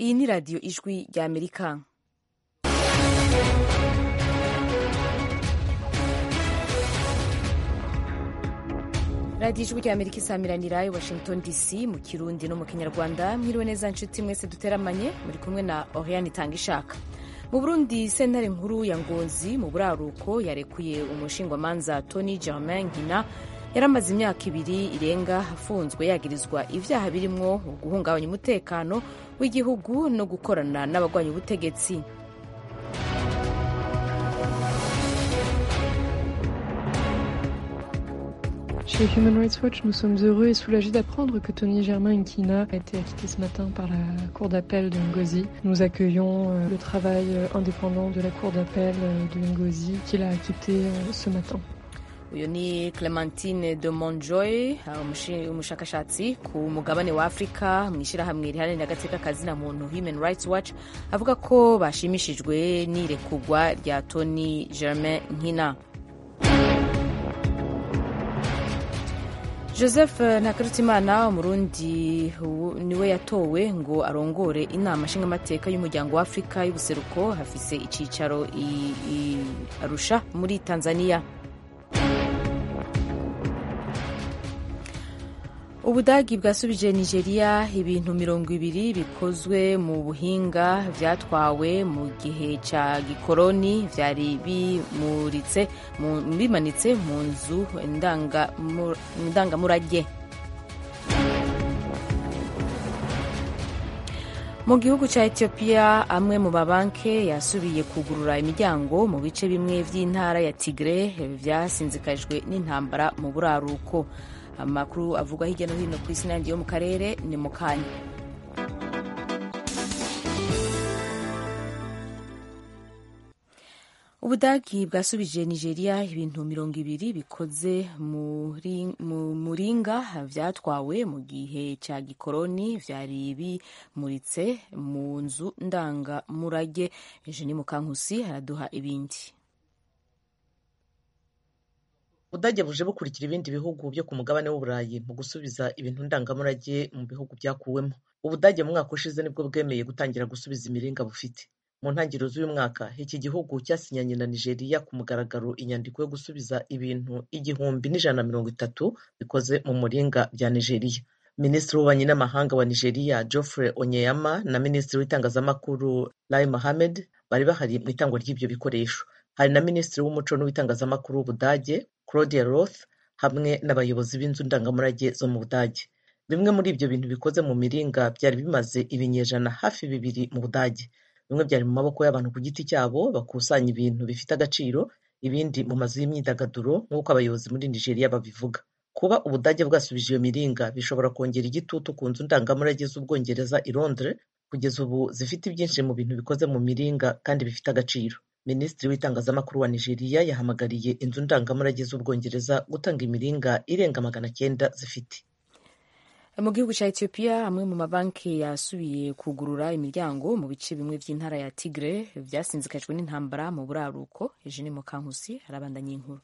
iyi ni radiyo ijwi rya amerika radiyo ijwi rya amerika isamiranira i washington dc mu kirundi no mu kinyarwanda mwiriwe neza nshuti mwese duteramanye muri kumwe na oriane itanga ishaka mu burundi sentare nkuru ya ngozi mu buraruko yarekuye umushingwamanza tony germain nkina yari amaze imyaka ibiri irenga afunzwe yagirizwa ibyaha birimwo guhungabanya umutekano w'igihugu no gukorana n'abagwanya ubutegetsi Chez Human Rights Watch, nous sommes heureux et soulagés d'apprendre que Tony Germain Nkina a été acquitté ce matin par la Cour d'appel de Ngozi. Nous accueillons euh, le travail euh, indépendant de la Cour d'appel euh, de Ngozi qui l'a acquitté ce matin. uyu ni clementine de monjoy umushakashatsi ku mugabane wa afurika mu ishyirahamwe riharanira agateka kazina muntu human rights watch avuga ko bashimishijwe n'irekugwa rya tony germain nkina joseph ntakarutimana umurundi niwe yatowe ngo arongore inama nshingamateka y'umuryango wa afurika y'ubuseruko hafise icyicaro arusha muri tanzania ubudagi bwasubije nigeria ibintu mirongo ibiri bikozwe mu buhinga byatwawe mu gihe cya gikoroni byari bimuritse bimanitse mu nzu ndangamurage mu gihugu cya etiyopiya amwe mu mabanki yasubiye kugurura imiryango mu bice bimwe by'intara ya tigre byasinzikajwe n'intambara mu buraruko amakuru avugwa hirya no hino ku isi n'ayandi yo mu karere ni mu kanya ubudagi bwasubije nigeria ibintu mirongo ibiri bikoze mu muringa byatwawe mu gihe cya gikoroni byari bimuritse mu nzu ndangamurage eugenie mukankusi araduha ibindi ubudage buje bukurikira ibindi bihugu byo ku mugabane w'uburayi mu gusubiza ibintu ndangamurage mu bihugu byakuwemo ubudage mu mwaka ushize nibwo bwemeye gutangira gusubiza imiringa bufite mu ntangiriro z'uyu mwaka iki gihugu cyasinyanye na nigeria ku mugaragaro inyandiko yo gusubiza ibintu igihumbi n'ijana na mirongo itatu bikoze mu muringa bya nigeria minisitiri w'ububanyi n'amahanga wa nigeria geoffrey onyeyama na minisitiri w'itangazamakuru lai mohamed bari bahari mu itangwa ry'ibyo bikoresho hari na minisitiri w'umuco n'uw'itangazamakuru w'ubudage claudia roth hamwe n'abayobozi b'inzu ndangamurage zo mu budage bimwe muri ibyo bintu bikoze mu miringa byari bimaze ibinyejana hafi bibiri mu budage bimwe byari mu maboko y'abantu ku giti cyabo bakusanya ibintu bifite agaciro ibindi mu mazu y'imyidagaduro nk'uko abayobozi muri nigeria babivuga kuba ubudage bwasubije iyo miringa bishobora kongera igitutu ku nzu ndangamurage z'ubwongereza i londres kugeza ubu zifite ibyinshi mu bintu bikoze mu miringa kandi bifite agaciro minisitiri w'itangazamakuru wa nigeria yahamagariye inzu ndangamurage z'ubwongereza gutanga imiringa irenga magana cyenda zifite mu gihugu cya etiyopiya amwe mu mabanki yasubiye kugurura imiryango mu bice bimwe by'intara ya tigre byasinzikajwe n'intambara mu buraruko eugene mukankusi arabandanya inkuru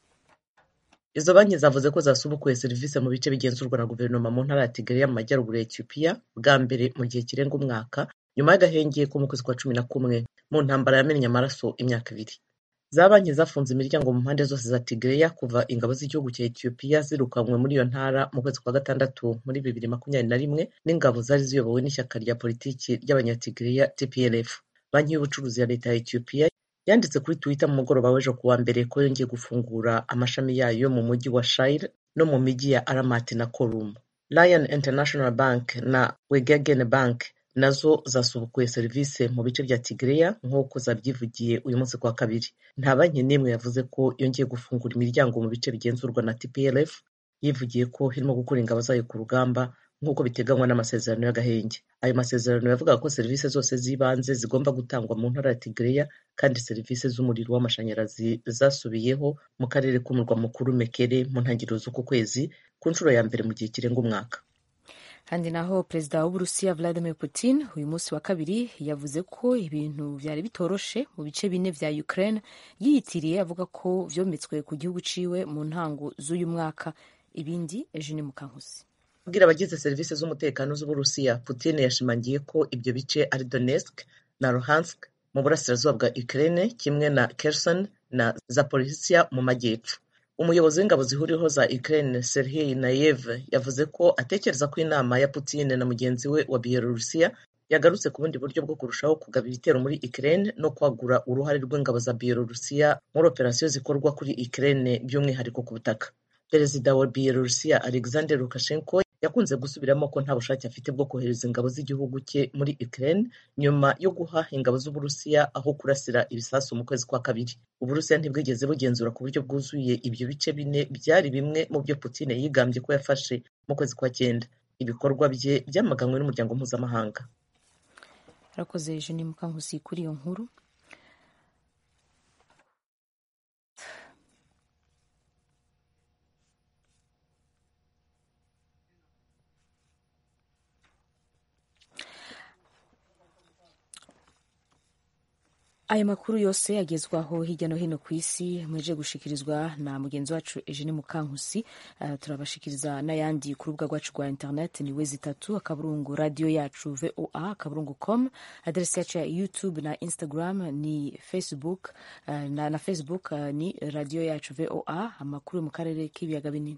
izo banki zavuze ko zasubukuye serivisi mu bice bigenzurwa na guverinoma mu ntara ya tigre mu majyaruguru ya etiyopiya bwa mbere mu gihe kirenga umwaka nyuma y'agahenge ko mu kwezi kwa cumi na kumwe mu ntambara yamennye amaraso imyaka ibiri za banki zafunze imiryango mu mpande zose za tigreya kuva ingabo z'igihugu cya etiyopiya zirukanwe muri iyo ntara mu kwezi kwa gatandatu muri bibiri makumyabiri na rimwe n'ingabo zari ziyobowe n'ishyaka rya politiki ry'abanyatigreya tplf banki y'ubucuruzi ya leta ya etiyopiya yanditse kuri twitter mu mugoroba w'ejo kuwa mbere ko yongeye gufungura amashami yayo mu mujyi wa shire no mu mijyi ya aramati na korum lion international bank na wegagen bank nazo zasubukuye serivisi mu bice bya tigreya nk'uko zabyivugiye uyu munsi kwa kabiri nta banki n'imwe yavuze ko yongeye gufungura imiryango mu bice bigenzurwa na tplf yivugiye ko irimo gukura ingabo zayo ku rugamba nk'uko biteganywa n'amasezerano y'agahenge ayo masezerano yavugaga ko serivisi zose z'ibanze zigomba gutangwa mu ntara ya tigreya kandi serivisi z'umuriro w'amashanyarazi zasubiyeho mu karere k'umurwa mukuru mekere mu ntangiriro z'uku kwezi ku nshuro ya mbere mu gihe kirenga umwaka kandi naho perezida w'uburusiya vladimir putin uyu munsi wa kabiri yavuze ko ibintu byari bitoroshe mu bice bine vya ukraine yiyitiriye avuga ko vyometswe ku gihugu ciwe mu ntango z'uyu mwaka ibindi ejo ni mukankusi abwira abagize serivisi z'umutekano z'uburusiya putin yashimangiye ko ibyo bice ari donetsk na luhansk mu burasirazuba bwa ukraine kimwe na kherson na zaporizhia mu majyepfo umuyobozi w'ingabo zihuriweho za ukraine serhiy nayev yavuze ko atekereza ko inama ya putin na mugenzi we wa bielorusiya yagarutse ku bundi buryo bwo kurushaho kugaba ibitero muri Ukraine no kwagura uruhare rw'ingabo za Bielorusiya muri operasiyo zikorwa kuri Ukraine by'umwihariko ku butaka perezida wa Bielorusiya Alexander Lukashenko yakunze gusubiramo ko nta bushake afite bwo kohereza ingabo z'igihugu cye muri Ukraine nyuma yo guha ingabo z'Uburusiya aho kurasira ibisasu mu kwezi kwa kabiri Uburusiya ntibwigeze bugenzura ku buryo bwuzuye ibyo bice bine byari bimwe mu byo Putin yigambye ko yafashe mu kwezi kwa cyenda ibikorwa bye byamaganwe n'umuryango mpuzamahanga arakoze Eugenie Mukankusi kuri iyo nkuru aya makuru yose agezwaho hirya no hino ku isi muje gushikirizwa na mugenzi wacu Eugene Mukankusi uh, turabashikiriza n'ayandi ku rubuga rwacu rwa internet ni we zitatu akaburungu radio yacu voa akaburungu com adresi yacu ya youtube na instagram ni facebook uh, na, na facebook uh, ni radio yacu voa amakuru mu karere k'ibiyaga binini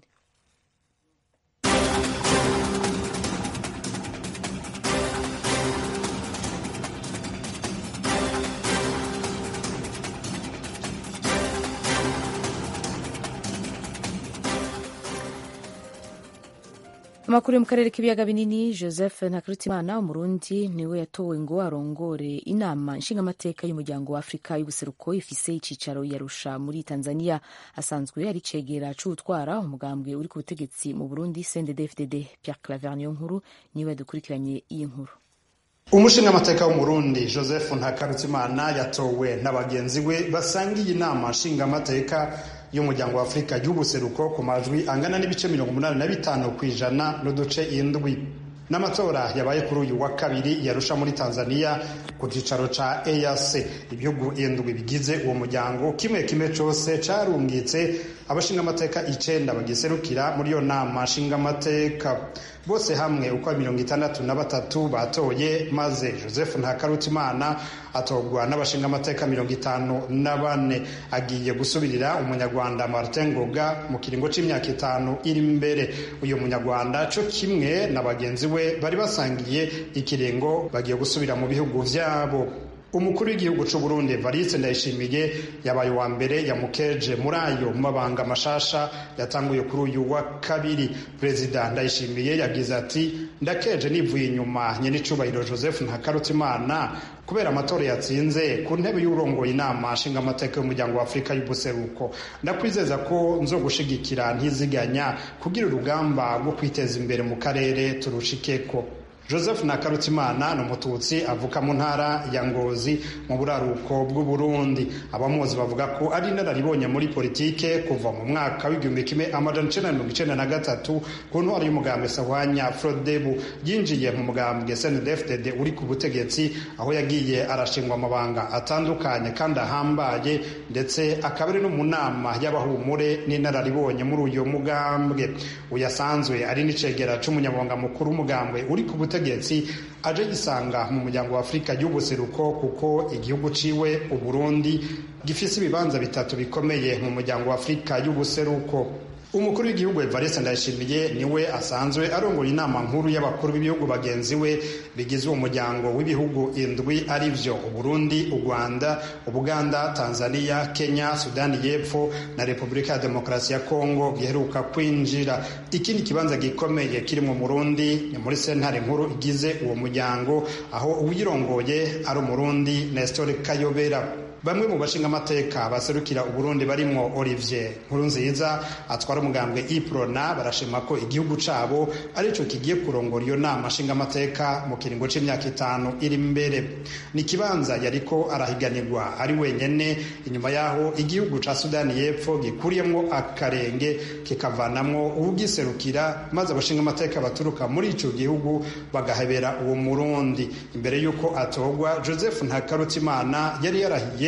amakuru yo mu karere k'ibiyaga binini joseph ntakiritimana umurundi niwe yatowe ngo arongore inama nshingamateka y'umuryango wa afurika y'ubuseruko ifise icicaro yarusha muri tanzania asanzwe ari cegera c'utwara umugambwe uri ku butegetsi mu burundi cndd-fdd pierre claver niyo nkuru niwe dukurikiranye iyi nkuru umushingamateka w'umurundi joseph ntakarutimana yatowe na bagenzi we basangiye inama nshingamateka y'umuryango wa afurika y'ubuseruko ku majwi angana n'ibice mirongo umunani na bitanu ku ijana n'uduce indwi n'amatora yabaye kuri uyu wa kabiri yarusha muri tanzania ku cyicaro ca eac ibihugu indwi bigize uwo muryango kimwe kimwe cose carungitse abashingamateka icenda bagiserukira muri iyo nama nshingamateka bose hamwe uko mirongo itandatu na batatu batoye maze joseph ntakarutimana atorwa n'abashingamateka mirongo itanu na bane agiye gusubirira umunyarwanda martin ngoga mu kiringo c'imyaka itanu iri imbere uyu munyarwanda co kimwe na bagenzi we bari basangiye ikiringo bagiye gusubira mu bihugu vyabo umukuru w'igihugu c'u Burundi Evariste Ndayishimiye yabaye wa mbere yamukeje muri ayo mabanga mashasha yatanguye kuri uyu wa kabiri perezida Ndayishimiye yagize ati ndakeje nivuye inyuma nyenicubahiro Joseph Ntakarutimana kubera amatora yatsinze ku ntebe y'urongoye inama nshingamateka y'umuryango wa Afurika y'ubuseruko ndakwizeza ko nzogushigikira ntiziganya kugira urugamba rwo kwiteza imbere mu karere turushikeko joseph nakarutimana ni umututsi avuka mu ntara ya ngozi mu buraruko bw'uburundi abamuzi bavuga ko ari inararibonye muri politike kuva mu mwaka w'igihumbi kimwe amajana icenda mirongo icenda na gatatu ku ntwaro y'umugambwe sahwanya frodebu yinjiye mu mugambwe snedfdd uri ku butegetsi aho yagiye arashingwa amabanga atandukanye kandi ahambaye ndetse akaba ari no mu nama y'abahumure n'inararibonye muri uyo mugambwe uyasanzwe ari n'icegera c'umunyamabanga mukuru w'umugambwe uri ku butegetsi ubutegetsi aje gisanga mu muryango wa afurika y'ubuseruko kuko igihugu ciwe uburundi gifise ibibanza bitatu bikomeye mu muryango wa afurika y'ubuseruko umukuru w'igihugu evariste ndayishimiye niwe asanzwe arongoye inama nkuru y'abakuru b'ibihugu bagenzi we bigize uwo muryango w'ibihugu indwi ari vyo uburundi u rwanda ubuganda tanzania kenya sudani y'epfo na repubulika ya demokarasi ya kongo giheruka kwinjira ikindi kibanza gikomeye kiri mu murundi ni muri sentare nkuru igize uwo muryango aho uwirongoye ari umurundi nestor kayobera bamwe mu bashingamateka baserukira uburundi barimwo olivier nkurunziza atwara umugambwe iprona barashima ko igihugu cabo arico kigiye kurongora iyo nama nshingamateka mu kiringo c'imyaka itanu iri imbere ni ikibanza yariko arahiganirwa ari wenyene inyuma yaho igihugu ca sudani y'epfo gikuriyemwo akarenge kikavanamwo uwugiserukira maze abashingamateka baturuka muri ico gihugu bagahebera uwo murundi imbere y'uko atorwa joseph ntakarutimana yari yarahiye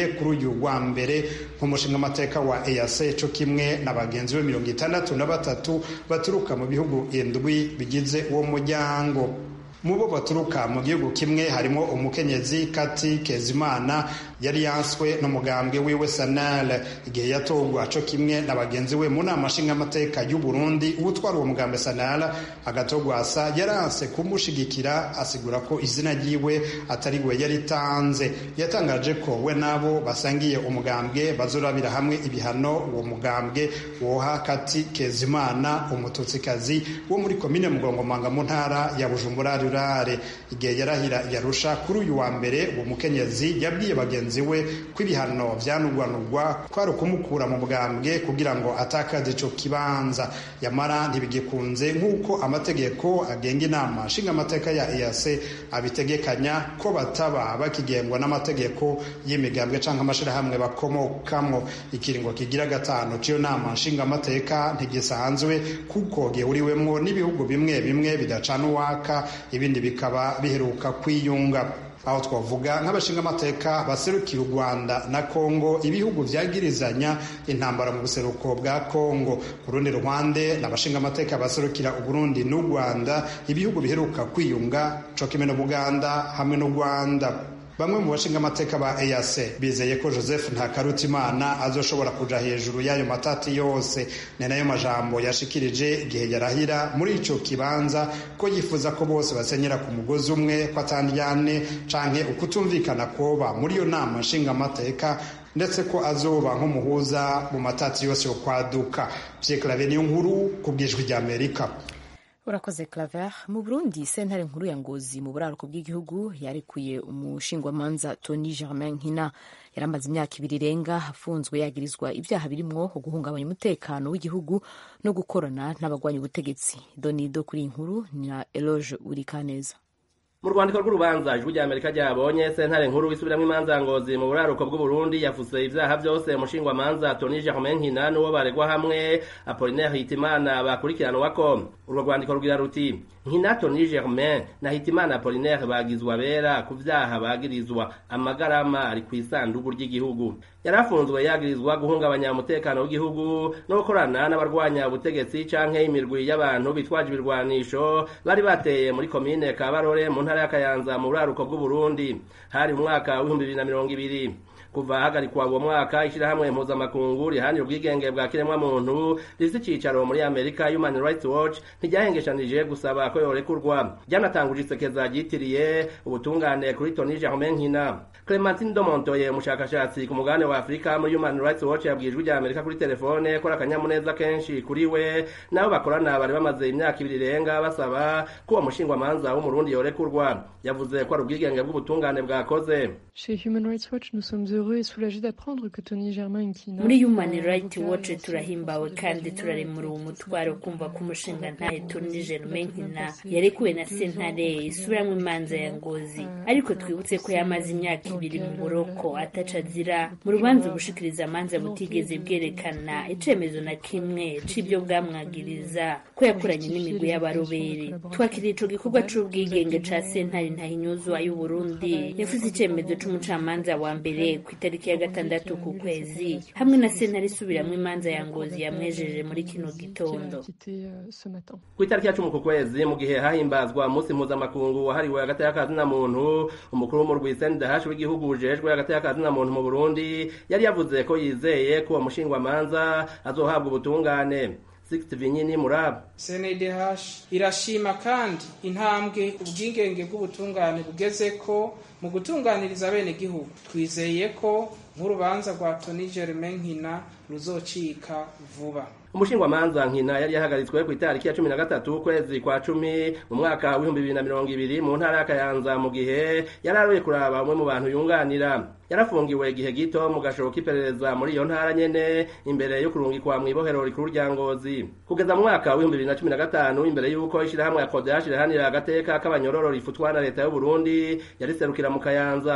kuri uyu wa mbere nk'umushingamateka wa EAC co kimwe na bagenzi be mirongo itandatu na batatu baturuka mu bihugu indwi bigize uwo muryango mu bo baturuka mu gihugu kimwe harimo umukenyezi kati kezimana yari yanswe n'umugambwe wiwe sanale igihe yatorwa co kimwe na bagenzi we mu nama nshingamateka y'u burundi uwutwara uwo mugambwe sanale agatogwasa yaranse kumushigikira asigura ko izina ryiwe atari we yaritanze yatangaje ko we nabo basangiye umugambwe bazorabira hamwe ibihano uwo mugambwe woha kati kezimana umututsikazi wo muri komine mugongomanga mu ntara ya bujumbura rurare igihe yarahira yarusha kuri uyu wa mbere uwo mukenyezi yabwiye bagenzi we ko ibihano vyanugwanugwa kwari ukumukura mu bwambwe kugira ngo atakaze ico kibanza yamara ntibigikunze nk'uko amategeko agenga inama nshingamateka ya EAC abitegekanya ko bataba bakigengwa n'amategeko y'imigambwe canke amashirahamwe bakomokamwo ikiringo kigira gatanu c'iyo nama nshingamateka ntigisanzwe kuko gihuriwemwo n'ibihugu bimwe bimwe bidacana uwaka ibindi bikaba biheruka kwiyunga aho twavuga nk'abashingamateka baserukira u rwanda na kongo ibihugu vyagirizanya intambara mu buseruko bwa kongo ku rundi ruhande n'abashingamateka baserukira uburundi n'u rwanda ibihugu biheruka kwiyunga co kimwe n'ubuganda hamwe n'u rwanda bamwe mu bashingamateka ba EAC bizeye ko Joseph Ntakarutimana azoshobora kuja hejuru y'ayo matati yose ni nayo majambo yashikirije igihe yarahira muri ico kibanza ko yifuza ko bose basenyera ku mugozi umwe ko atandyane canke ukutumvikana koba muri iyo nama nshingamateka ndetse ko azoba nk'umuhuza mu matati yose yo kwaduka Pierre Claver niyo nkuru ku bwijwi rya Amerika urakoze claver mu burundi sentare nkuru ya ngozi mu buraruko bw'igihugu yarekuye umushingwamanza tony germain nkina yari amaze imyaka ibiri irenga afunzwe yagirizwa ibyaha birimwo guhungabanya umutekano w'igihugu no gukorana n'abagwanya ubutegetsi donido kuri iyi nkuru na eloge urikaneza mu rwandiko rw'urubanza ijwi rya amerika ryabonye sentare nkuru isubiramwo imanza ngozi mu buraruko bw'uburundi yafuse ivyaha vyose umushingwamanza tony germain nkina n'uwo baregwa hamwe apolinaire hitimana bakurikiranwako urwo rwandiko rugira ruti nkina tony germain na hitimana apolinaire bagizwa bera ku vyaha bagirizwa amagarama ari kw'isandugu ry'igihugu yarafunzwe yagirizwa guhungabanya umutekano w'igihugu no gukorana n'abarwanya ubutegetsi canke imirwi y'abantu bitwaje ibirwanisho bari bateye muri komine kabarore mu ntara y'akayanza mu buraruko bw'uburundi hari mu mwaka w'ibihumbi bibiri na mirongo ibiri kuva hagarikwa uwo mwaka ishirahamwe mpuzamakungu rihanira ubwigenge bwa kiremwamuntu rifise icicaro muri amerika human rights watch ntiryahengeshanije gusaba ko yorekurwa ryanatanguje isekeza ryitiriye ubutungane kuri tony germain nkina clementine domontoye umushakashatsi ku mugabane wa afurika muri human rights watch yabwiye ijwi rya amerika kuri telefone ko ari akanyamuneza kenshi kuri we nabo bakorana bari bamaze imyaka ibiri irenga basaba ko uwo mushingwamanza w'umurundi yorekurwa yavuze ko ari ubwigenge bw'ubutungane bwakoze Chez Human Rights Watch, nous sommes heureux et soulagés d'apprendre que Tony Germain Nkina muri human rights watch turahimbawe kandi turaremura uwo mutwaro kumva ko umushinga ntaye tony germain nkina yarekuwe na sentare isubiramwo imanza ya ngozi ariko twibutse ko yamaze imyaka ibiri mu buroko ataca azira mu rubanza ubushikiriza amanza butigeze bwerekana icemezo na kimwe c'ivyo bwamwagiriza ko yakoranye n'imigwi y'abarobere twakiriye ico gikorwa c'ubwigenge ca sentare ntahinyuzwa y'uburundi yafuze icemezo c'umucamanza wa mbere ku itariki ya gatandatu ku kwezi hamwe na sentare isubiramwo imanza ya ngozi yamwejeje muri kino qui a gitondo quitté euh, ce matin. ku itariki ya cumi ku kwezi mu gihe hahimbazwa umunsi mpuzamakungu wahariwe hagati y'akazina muntu umukuru w'umurwi sendahashi w'igihugu ujejwe hagati y'akazina muntu mu burundi yari yavuze ko yizeye ko uwo mushingwamanza azohabwa ubutungane sixty vinyini muraba CNDH irashima kandi intambwe ubwigenge bw'ubutungane bugeze ko mu gutunganiriza abenegihugu twizeye ko nk'urubanza rwa Tony Germain Nkina ruzocika vuba umushingwamanza nkina yari yahagaritswe ku itariki ya cumi na gatatu ukwezi kwa cumi mu mwaka w'ibihumbi bibiri na mirongo ibiri mu ntara y'akayanza mu gihe yari aroye kuraba umwe mu bantu yunganira yarafungiwe igihe gito mu gashobo k'iperereza muri iyo ntara nyene imbere yo kurungikwa mw'ibohero rikuru rya ngozi kugeza mu mwaka w'ibihumbi bibiri na cumi na gatanu imbere y'uko ishirahamwe ya kodehashi rihanira agateka k'abanyororo rifutwa na leta y'uburundi yariserukira mu kayanza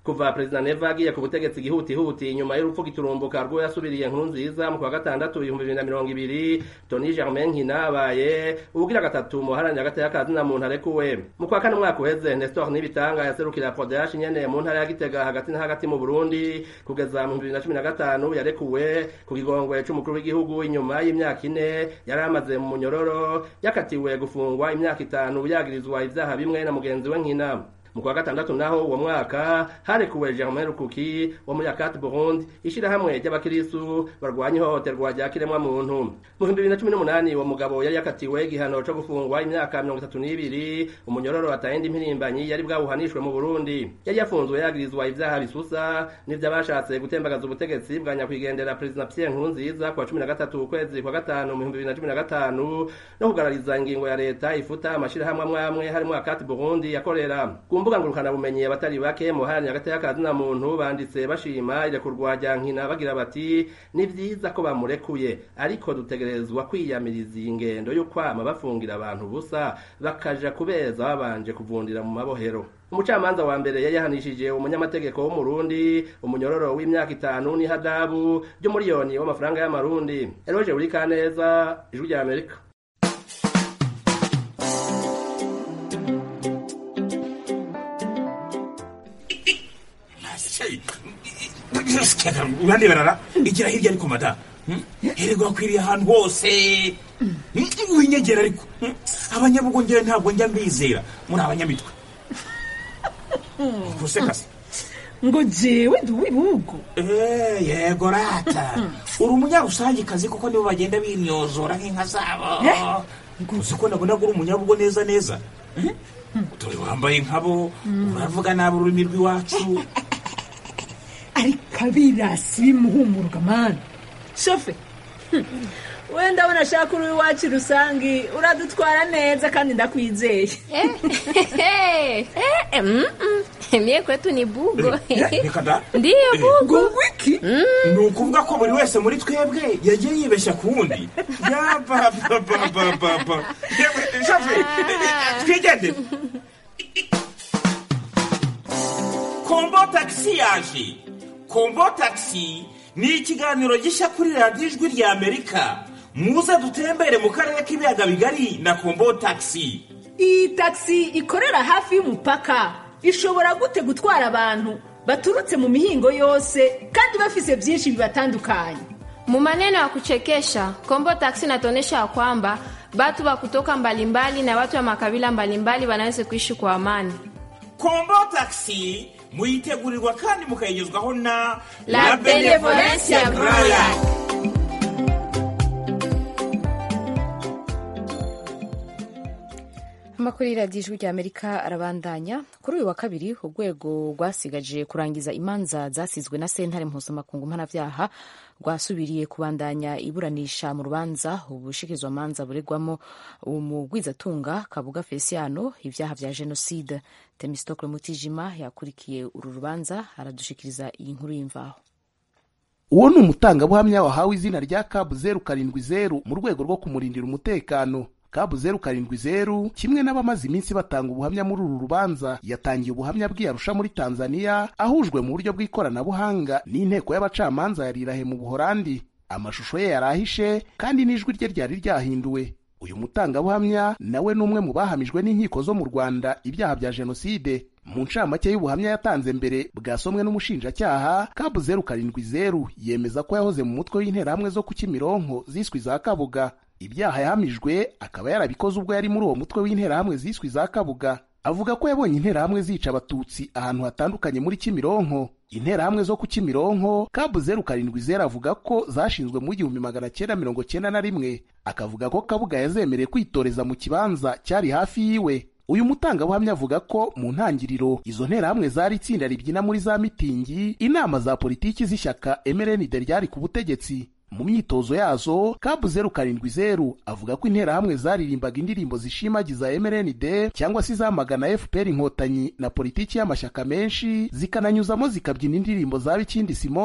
kuva perezida neva agiye ku butegetsi ihutihuti inyuma y'urupfu giturumbuka rw'uwo yasubiriye nkuru nziza mu kwa gatandatu ibihumbi bibiri na mirongo ibiri toni germain nkina abaye ubugira gatatu mu haranira agateka ka zina muntu arekuwe mu kwa kane umwaka uheze nestor nibitanga yaserukira prodesh nyene mu ntara ya gitega hagati na hagati mu burundi kugeza mu bibiri na cumi na gatanu yarekuwe ku kigongwe c'umukuru w'igihugu inyuma y'imyaka ine yari amaze mu munyororo yakatiwe gufungwa imyaka itanu yagirizwa ivyaha bimwe na mugenzi we nkina mu kwa gatandatu naho uwo mwaka harekuwe germain rukuki wo muri akati burundi ishirahamwe ry'abakirisu barwanya ihohoterwa rya kiremwa muntu mu bihumbi bibiri na cumi n'umunani uwo mugabo yari yakatiwe igihano co gufungwa imyaka mirongo itatu n'ibiri umunyororo atayindi mpirimbanyi yari bwawuhanishwe mu burundi yari yafunzwe yagirizwa ivyaha bisusa n'ivy'abashatse gutembagaza ubutegetsi bwa nyakwigendera perezida pierre nkurunziza kwa cumi na gatatu ukwezi kwa gatanu mu bihumbi bibiri na cumi na gatanu no kugarariza ingingo ya leta ifuta amashirahamwe amwe amwe harimwo akati burundi yakorera mbuga ngurukanabumenyi abatari bake mu haranira agateka ka zina muntu banditse bashima irekurwa rya nkina bagira bati ni vyiza ko bamurekuye ariko dutegerezwa kwiyamiriza iyi ngendo yo kwama bafungira abantu busa bakaja kubeza babanje kuvundira mu mabohero umucamanza wa mbere yari yahanishije umunyamategeko w'umurundi umunyororo w'imyaka itanu n'ihadabu ry'umuriyoni w'amafaranga y'amarundi eroje uri kaneza ijwi rya amerika urandeberara igira hirya ariko mada hererwa akwiriye ahantu hose winyegera ariko abanyabugongera ntabwo njya mbizera muri abanyamitwe gusekase ngo jewe ndi uw'ibihugu yego rata uri umunyarusangikazi kuko nibo bagenda binyozora nk'inka zabo uzi ko nabona ko uri umunyabugo neza neza dore wambaye nkabo uravuga nabi ururimi rw'iwacu ariko abirasi bimuhumuruka mani shofe wenda ndabona ashaka uri iwacu rusange uradutwara neza kandi ndakwizeye mie kwetu ni bugo reka da ndiyo bugo wiki ni ukuvuga ko buri wese muri twebwe yagiye yibeshya ku wundi yabababababa shafe twigendere kombo tagisi yaje kombo tagisi ni ikiganiro gishya kuri radiyo ijwi rya amerika muze dutembere mu karere k'ibiyaga bigari na kombo tagisi iyi tagisi ikorera hafi y'umupaka ishobora gute gutwara abantu baturutse mu mihingo yose kandi bafise byinshi bibatandukanye mu maneno ya kuchekesha kombo taksi inatuonyesha ya kwamba batu wa kutoka mbalimbali na watu wa makabila mbalimbali wanaweza kuishi kwa amani kombo tagisi muyitegurirwa kandi mukayigezwaho na La Benevolencia Royal. amakuru y'iradiyo ijwi rya amerika arabandanya kuri uyu wa kabiri urwego rwasigaje kurangiza imanza zasizwe na sentare mpuzamakungu mpanabyaha rwasubiriye kubandanya iburanisha mu rubanza ubushikirizwamanza buregwamo umugwizatunga kabuga feliciano ibyaha bya jenoside temistokle mutijima yakurikiye uru rubanza aradushikiriza iyi nkuru y'imvaho uwo ni umutangabuhamya wahawe izina rya kabu zeru karindwi zeru mu rwego rwo kumurindira umutekano kabu zeru karindwi zeru kimwe n'abamaze iminsi batanga ubuhamya muri uru rubanza yatangiye ubuhamya bw'iyarusha muri tanzania ahujwe mu buryo bw'ikoranabuhanga n'inteko y'abacamanza ya rirahe mu buhorandi amashusho ye yari ahishe kandi n'ijwi rye ryari ryahinduwe uyu mutangabuhamya nawe ni umwe mu bahamijwe n'inkiko zo mu rwanda ibyaha bya jenoside mu ncamake y'ubuhamya yatanze mbere bwasomwe n'umushinjacyaha kabu zeru karindwi zeru yemeza ko yahoze mu mutwe w'interahamwe zo ku kimironko ziswe za kabuga ibyaha yahamijwe akaba yarabikoze ubwo yari muri uwo mutwe w'interahamwe ziswe za kabuga avuga ko yabonye interahamwe zica abatutsi ahantu hatandukanye muri kimironko interahamwe zo ku kimironko kabu zeru karindwi zeru avuga ko zashinzwe mu igihumbi magana cyenda mirongo cyenda na rimwe akavuga ko kabuga yazemereye kwitoreza mu kibanza cyari hafi yiwe uyu mutangabuhamya avuga ko mu ntangiriro izo nterahamwe zari itsinda ribyina muri za mitingi inama za politiki z'ishyaka emerenide ryari ku butegetsi mu myitozo yazo kabu zeru karindwi zeru avuga ko interahamwe zaririmbaga indirimbo zishimagiza emerenide cyangwa se izamagana fpr inkotanyi na politiki y'amashyaka menshi zikananyuzamo zikabyina indirimbo za bikindi simoni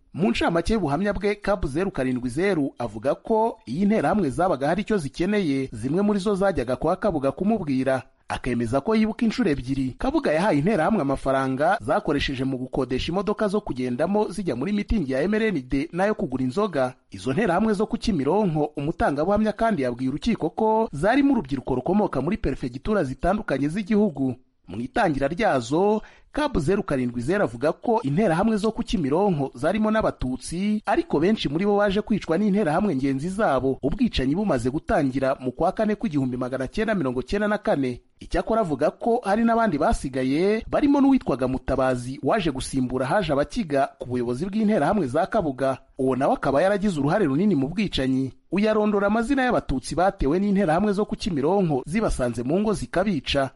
mu ncamake y'ubuhamya bwe kabu zeru karindwi zeru avuga ko iyo interahamwe zabaga hari icyo zikeneye zimwe muri zo zajyaga kwa kabuga kumubwira akemeza ko yibuka inshuro ebyiri kabuga yahaye interahamwe amafaranga zakoresheje mu gukodesha imodoka zo kugendamo zijya muri mitingi ya emerenide n'ayo kugura inzoga izo nterahamwe zo ku kimironko umutangabuhamya kandi yabwiye urukiko ko zarimo urubyiruko rukomoka muri perefegitura zitandukanye z'igihugu mu itangira ryazo kabu zeru karindwi zeru avuga ko interahamwe zo ku kimironko zarimo n'abatutsi ariko benshi muri bo baje kwicwa n'interahamwe ngenzi zabo ubwicanyi bumaze gutangira mu kwa kane kw'igihumbi magana cyenda mirongo cyenda na kane icyakora avuga ko hari n'abandi basigaye barimo n'uwitwaga mutabazi waje gusimbura haje abakiga ku buyobozi bw'interahamwe za kabuga uwo nawe akaba yaragize uruhare runini mu bwicanyi uyarondora amazina y'abatutsi batewe n'interahamwe zo ku kimironko zibasanze mu ngo zikabica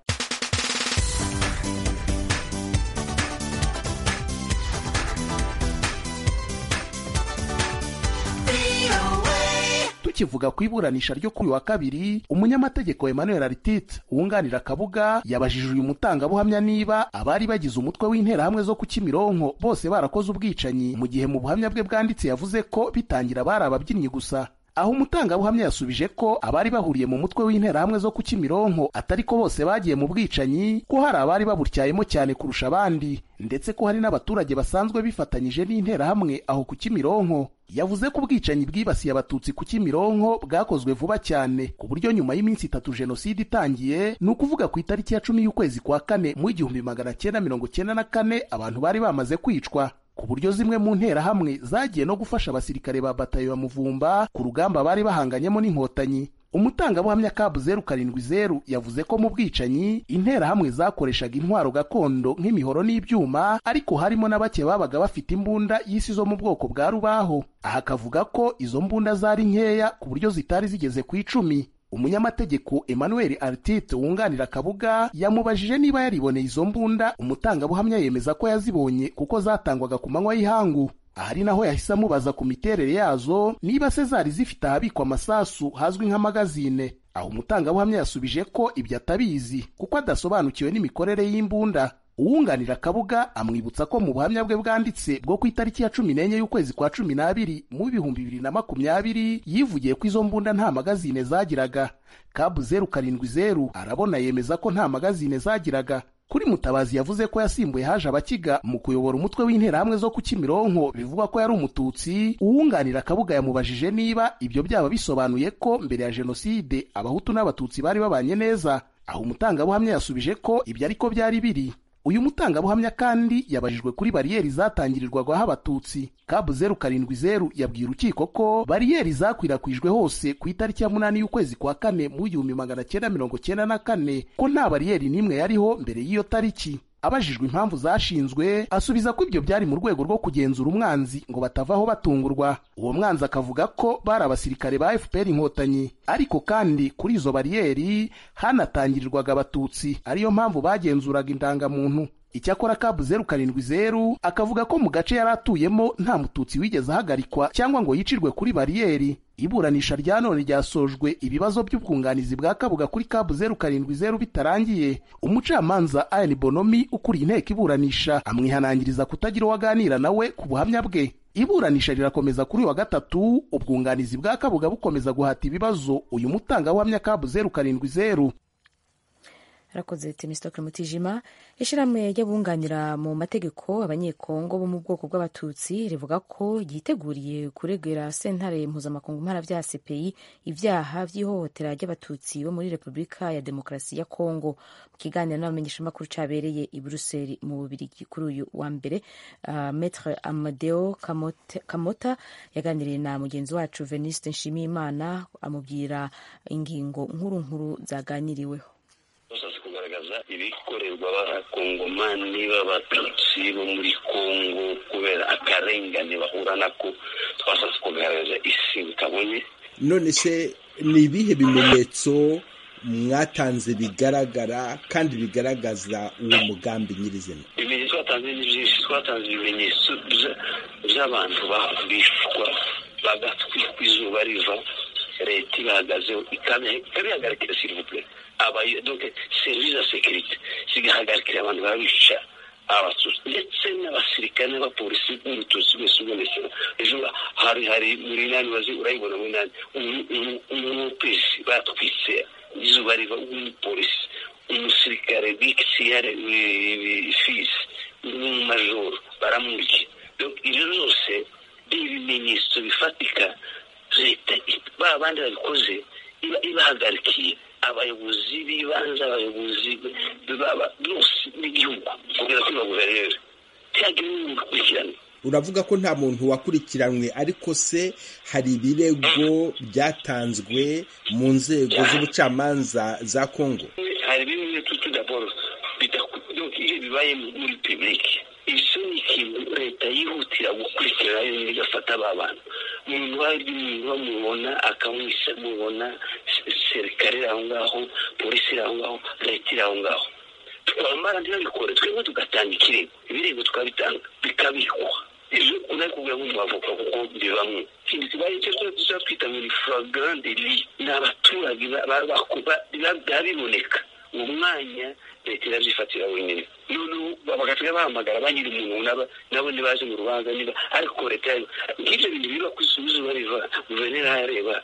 tukivuga ku iburanisha ryo kuri wa kabiri umunyamategeko Emmanuel Artite wunganira Kabuga yabajije uyu mutangabuhamya niba abari bagize umutwe w'interahamwe zo ku Kimironko bose barakoze ubwicanyi mu gihe mu buhamya bwe bwanditse yavuze ko bitangira bari ababyinnyi gusa aho umutangabuhamya yasubije ko abari bahuriye mu mutwe w'interahamwe zo ku Kimironko atari ko bose bagiye mu bwicanyi ko hari abari babutyayemo cyane kurusha abandi ndetse ko hari n'abaturage basanzwe bifatanyije n'interahamwe aho ku Kimironko yavuze ko ubwicanyi bwibasiye abatutsi ku Kimironko bwakozwe vuba cyane ku buryo nyuma y'iminsi itatu jenoside itangiye ni ukuvuga ku itariki ya cumi y'ukwezi kwa kane mu igihumbi magana cyenda mirongo cyenda na kane abantu bari bamaze kwicwa ku buryo zimwe mu nterahamwe zagiye no gufasha abasirikare ba batayo ya muvumba ku rugamba bari bahanganyemo n'inkotanyi umutangabuhamya kabu zeru karindwi zeru yavuze ko mu bwicanyi interahamwe zakoreshaga intwaro gakondo nk'imihoro n'ibyuma ariko harimo na bake babaga bafite imbunda y'isi zo mu bwoko bwa rubaho aha akavuga ko izo mbunda zari nkeya ku buryo zitari zigeze ku icumi umunyamategeko Emmanuel Artite wunganira Kabuga yamubajije niba yariboneye izo mbunda umutangabuhamya yemeza ko yazibonye kuko zatangwaga ku manywa y'ihangu ahari naho yahise amubaza ku miterere yazo niba se zari zifite ahabikwa amasasu hazwi nk'amagazine aho umutangabuhamya yasubije ko ibyo atabizi kuko adasobanukiwe n'imikorere y'imbunda uwunganira kabuga amwibutsa ko mu buhamya bwe bwanditse bwo ku itariki ya cumi n'enye y'ukwezi kwa cumi n'abiri mu bihumbi bibiri na makumyabiri yivugiye ko izo mbunda nta magazine zagiraga kabu zeru karindwi zeru arabona yemeza ko nta magazine zagiraga kuri mutabazi yavuze ko yasimbuye haje abakiga mu kuyobora umutwe w'interahamwe zo ku kimironko bivugwa ko yari umututsi uwunganira kabuga yamubajije niba ibyo byaba bisobanuye ko mbere ya jenoside abahutu n'abatutsi bari babanye neza aho umutangabuhamya yasubije ko ibyo ariko byari biri uyu mutangabuhamya kandi yabajijwe kuri bariyeri zatangirirwagaho abatutsi kabu zeru karindwi zeru yabwiye urukiko ko bariyeri zakwirakwijwe hose ku itariki ya munani y'ukwezi kwa kane mu igihumbi magana cyenda mirongo cyenda na kane ko nta bariyeri n'imwe yariho mbere y'iyo tariki abajijwe impamvu zashinzwe asubiza ko ibyo byari mu rwego rwo kugenzura umwanzi ngo batavaho batungurwa uwo mwanzi akavuga ko bari abasirikare ba fpr inkotanyi ariko kandi kuri izo bariyeri hanatangirirwaga abatutsi ariyo mpamvu bagenzuraga indangamuntu icyakora kabu zeru karindwi zeru akavuga ko mu gace yari atuyemo nta mututsi wigeze ahagarikwa cyangwa ngo yicirwe kuri bariyeri iburanisha rya none ryasojwe ibibazo by'ubwunganizi bwa kabuga kuri kabu zeru karindwi zeru bitarangiye umucamanza ayani bonomi ukuriye inteko iburanisha amwihanangiriza kutagira uwo aganira nawe ku buhamya bwe iburanisha rirakomeza kuri wa gatatu ubwunganizi bwa kabuga bukomeza guhata ibibazo uyu mutangabuhamya kabu zeru karindwi zeru arakoze temisitoke mutijima ishyirahamwe ry'abunganira mu mategeko abanyekongo bo mu bwoko bw'abatutsi rivuga ko ryiteguriye kuregera sentare mpuzamakungu mparabyaha cpi ibyaha by'ihohotera ry'abatutsi bo muri repubulika ya demokarasi ya kongo mu kiganiro n'abamenyeshamakuru cyabereye i buruseli mu bubirigi kuri uyu wa mbere uh, metre amadeo kamota yaganiriye na mugenzi wacu veniste nshimiyimana amubwira ingingo nkuru nkuru zaganiriweho bashatse kugaragaza ibikorerwa abakongomani b'abatutsi bo muri kongo kubera akarengane bahura nako twashatse kugaragaza isi bitabonye none se ni ibihe bimenyetso mwatanze bigaragara kandi bigaragaza uwo mugambi nyirizina ibimenyetso twatanze ni byinshi twatanze ibimenyetso by'abantu bicwa bagatwikwa izuba riva leta ibahagazeho ikabihagarikira sirivupure donc service ya sekirite zigahagarikira abantu babica abatutsi ndetse n'abasirikare n'abapolisi n'umututsi wese ubonetse ejo hari hari muri nani wazi urayibona muri nani umupesi batwitse izuba riva w'umupolisi umusirikare bikisiyare fisi n'umumajoro baramurya ibyo byose ni ibimenyetso bifatika leta ba bandi babikoze iba ibahagarikiye abayobozi b'ibanze abayobozi bose b'igihugu kugeza kuri ba guverineri ntihagire n'umuntu ukurikirana uravuga ko nta muntu wakurikiranwe ariko se hari ibirego byatanzwe mu nzego z'ubucamanza za kongo hari bimwe tudaboro iyo bibaye muri pibulike icyo ni ikintu leta yihutira gukurikirana yonyine igafata ba bantu umuntu wari umuntu bamubona akamwisa mubona serikare iri aho ngaho polisi iri aho ngaho leta iri aho ngaho twamara ntibabikore twebwe tugatanga ikirego ibirego tukabitanga bikabikwa ejo unari kuvuga nk'umwavoka kuko bibamwe ikindi kibaye cyo tuba twita ngo ni flagrant delit ni abaturage biba biboneka uwo mwanya leta irabyifatira wenyine noneho bagasiga bahamagara ba nyiri umuntu nabo ntibaje mu rubanza niba ariko leta yayo nk'ibyo bintu biba ku izuba riva guverineri areba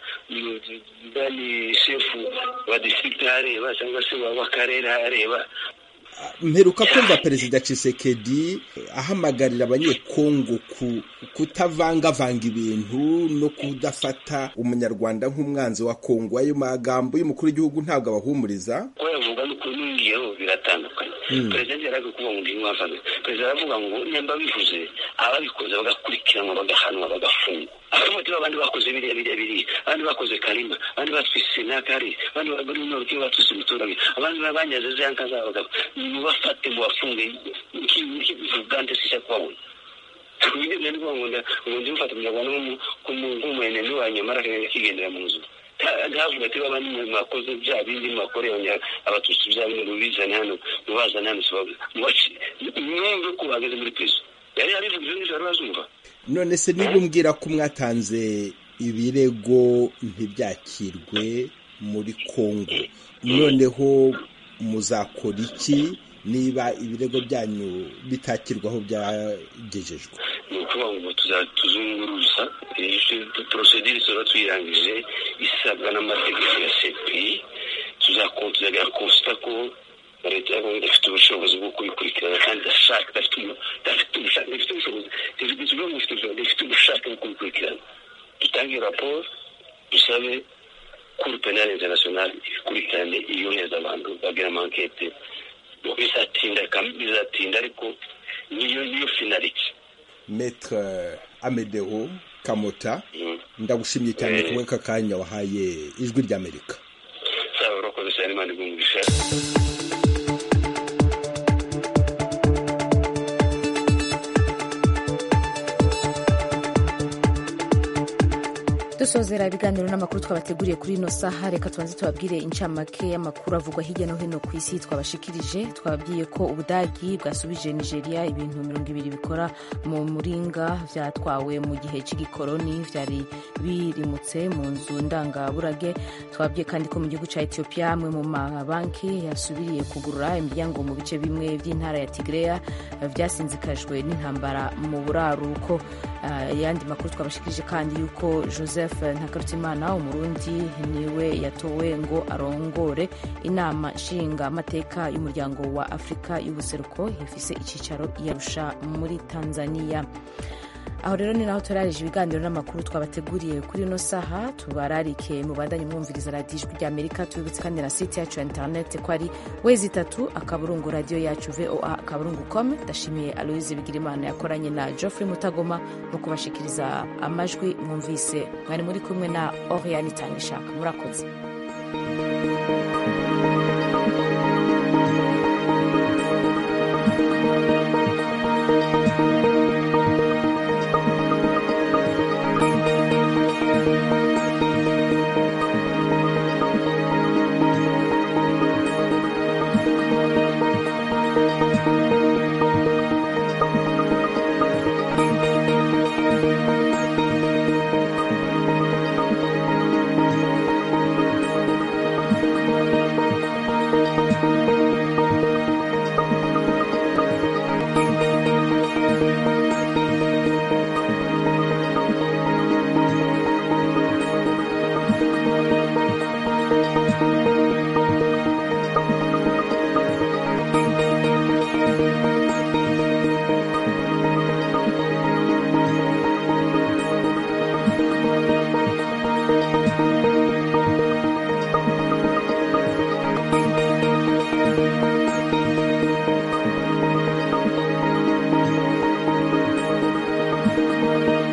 bani shefu wa district areba cyangwa se w'akarere areba mperuka kumva perezida Tshisekedi ahamagarira abanyekongo kutavangavanga ibintu no kudafata umunyarwanda nk'umwanzi wa kongo ayo magambo y'umukuru w'igihugu ntabwo abahumuriza ko yavuga n'ukuri n'ungiyeho biratandukanye perezida yaraga kuvuga ngo ngiye mwafana perezida aravuga ngo nyamba bivuze ababikoze bagakurikiranwa bagahanwa bagafungwa abafata abandi bakoze biriya biriya biriya abandi bakoze karima abandi batwise nakari abandi bari mu rukiyo batwise umuturage abandi banyaze za nka zabo mubafate mubafunge nk'ivugande sisha kubabona tubigeze ni ngo ngo ndi mufata umunyarwanda nk'umwene niwanyu mara kigendera mu nzu ntavuga ati baba mwakoze bya bindi mwakoreye abatutsi bya bindi mubizane hano mubazane hano mwumve ko bahagaze muri prison yari yabivuga ibyo ngibyo bari bazumva none se niba umbwira ko mwatanze ibirego ntibyakirwe muri kongo noneho muzakora iki niba ibirego byanyu bitakirwaho byagejejwe ni ukuvuga ngo tuzunguruza porosedire tuba tuyirangije isabwa n'amategeko ya sepi tuzakontorera konsita ko leta ya kongo idafite ubushobozi bwo kubikurikirana kandi idafite ubushobozi dufite ubushake bwo kubikurikirana dutange raporo dusabe kuri penale internationale ikurikirane iyohereza abantu bagira amankete bizatinda bizatinda ariko niyo niyo finalite metre amedeo kamota ndagushimye cyane kumwe aka kanya wahaye ijwi ry'amerika sawa urakoze cyane imana igumugisha dusozera ibiganiro n'amakuru twabateguriye kuri ino saha reka tubanze tubabwire incamake y'amakuru avugwa hirya no hino ku isi twabashikirije twababwiye ko ubudagi bwasubije nigeria ibintu mirongo ibiri bikora mu muringa vyatwawe mu gihe cy'igikoroni vyari birimutse mu nzu ndangaburage twababwiye kandi ko mu gihugu ca ethiopia amwe mu mabanki yasubiriye kugurura imiryango mu bice bimwe vy'intara ya tigreya vyasinzikajwe n'intambara mu buraruko ayandi uh, makuru twabashikirije kandi yuko joseph ntakarutimana umurundi niwe yatowe ngo arongore inama nshinga amateka y'umuryango wa afurika y'ubuseruko ifise icyicaro yarusha muri tanzania aho rero ni naho turarije ibiganiro n'amakuru twabateguriye kuri ino saha tubararike mu bandanye mwumviriza radiyo ijwi ry'amerika tubibutse kandi na site yacu ya interineti ko ari wezi itatu akaburungu radiyo yacu voa akaburungu com ndashimiye aloise bigirimana yakoranye na geoffrey mutagoma mu kubashikiriza amajwi mwumvise mwari muri kumwe na oriane itanga ishaka murakoze